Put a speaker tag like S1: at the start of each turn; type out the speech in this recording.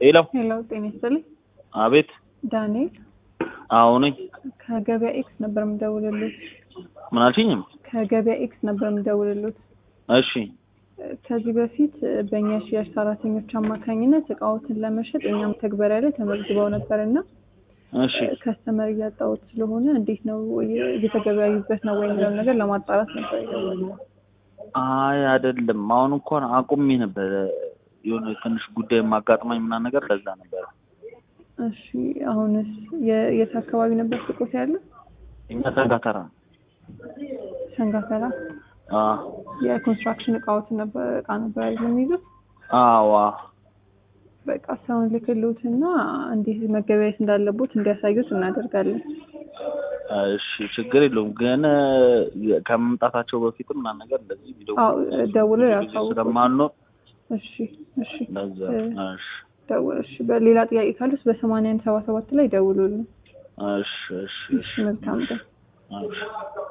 S1: ሄሎ
S2: ሄሎ ጤና ይስጥልኝ።
S1: አቤት
S2: ዳንኤል
S1: አዎ ነኝ
S2: ከገበያ ኤክስ ነበር የምደውልልዎት።
S1: ምን አልሽኝም
S2: ከገበያ ኤክስ ነበር የምደውልልዎት።
S1: እሺ
S2: ከዚህ በፊት በእኛ ሽያጭ ሰራተኞች አማካኝነት እቃዎትን ለመሸጥ እኛም ተግበሪያ ላይ ተመዝግበው ነበር እና
S1: እሺ
S2: ከስተመር እያጣሁት ስለሆነ እንዴት ነው እየተገበያዩበት ነው ወይ የሚለውን ነገር ለማጣራት ነበር የደወልነው።
S1: አይ አይደለም አሁን እንኳን አቁሜ ነበር የሆነ ትንሽ ጉዳይ ማጋጥማኝ ምናምን ነገር ለዛ ነበር
S2: እሺ አሁንስ የ- የት አካባቢ ነበር ሱቆት ያለ?
S1: እኛ ተጋተራ
S2: ሰንጋተራ የኮንስትራክሽን እቃዎትን ነበር እቃ ነበር አይደል የሚይዙት?
S1: አዋ
S2: በቃ ሰውን ልክልዎትና እንዲህ መገበያየት እንዳለቦት እንዲያሳዩት እናደርጋለን።
S1: እሺ ችግር የለውም ግን ከመምጣታቸው በፊትም ምናምን ነገር እንደዚህ ቪዲዮ
S2: አዎ ደውለው ያሳውቁ።
S1: ስለማንኖር
S2: እሺ እሺ
S1: ለዛ
S2: እ-
S1: እሺ
S2: ደውል እሺ። በሌላ ጥያቄ ካሉስ በሰማንያ አንድ ሰባ ሰባት ላይ ደውሉልን።
S1: እሺ እሺ
S2: እሺ መልካም ቀን።
S1: እሺ